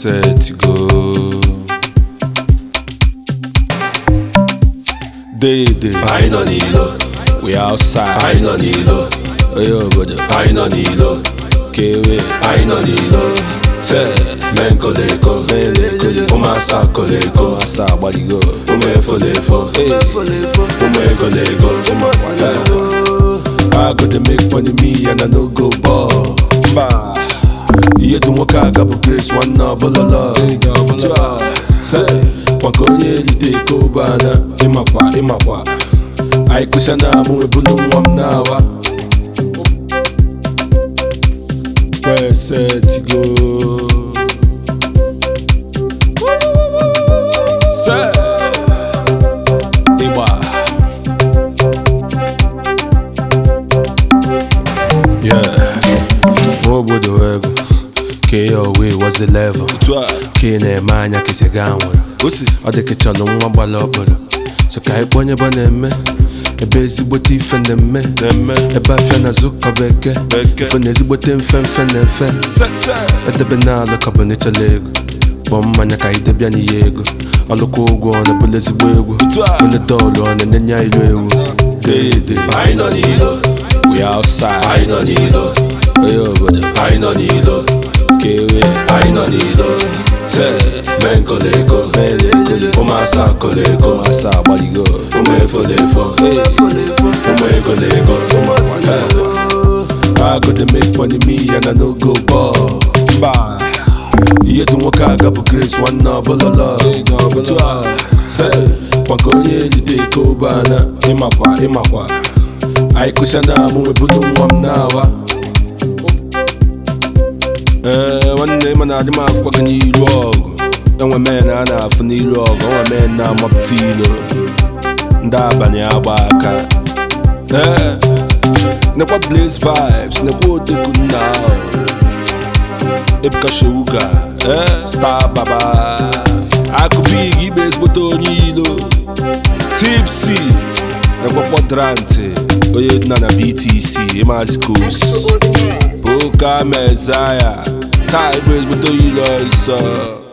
set go Day day anyị nọ n'ilo we outside anyị nọ n'ilo Oye obodo anyị nọ n'ilo kewe anyị nọ n'ilo se mee nkoleko ụmụasa koleko asa agbaligo ụmụ efolefo ụmụ egolego I go dey make money me and I no go ball mba ihe dị nwoke aga bụ grace nwanne ọbụlọlọ se maka onye erite ego bana ịmakwa ịmakwa anyị kụsịa na amụ ebulu nwa m na-awa kwesetigo se ịgba Yeah, nwa obodo ego ka ya owe was the level ka ị na-eme anya ka isi gaa nwere ọ dị ka chọrọ nwa gbara ọbụla so ka anyị kpọnye ebe na-eme ebe ezigbote ife na-eme ebe afịa na zụkọ beke ife na ezigbote mfe mfe na mfe edebe na alụ ka bụ na ịchọrọ ego kpọọ mmanya ka anyị debịa n'ihe ego ọlụkwa ụgwọ ọ na-ebule ezigbo egwu onye dọọlụ ọ na-enye ya ilu ewu deede anyị nọ n'ilo we outside anyị nọ n'ilo onye obodo anyị nọ n'ilo kewe anyị nọ n'ilo mee nkoleko ụmụasa koleko asa agbaligo ụmụ efolefo ụmụ egolego I go dey make money me and I no go ball mba ihe dị nwoke aga bụ grace nwanne ọbụlọlọ se maka onye erite ego bana ịmakwa ịmakwa anyị kụsịa na amụ ebulu nwa m na-awa ee nwanne m na-adị m afụkwa gị n'iru ọgụ enwe men a na-afụ n'iru ọgụ enwe men na-amapụta ilo ndị abalị agba aka ee nekwa blaze vibes nekwa oteku nna ahụ ebuka shewuga ee star baba akụbig igbe ezigbote onye ilo tipsy nekwa kwadrantị onye nna na btc ịmazi kos Boka Messiah Kai Blaze Buto Ilo Isa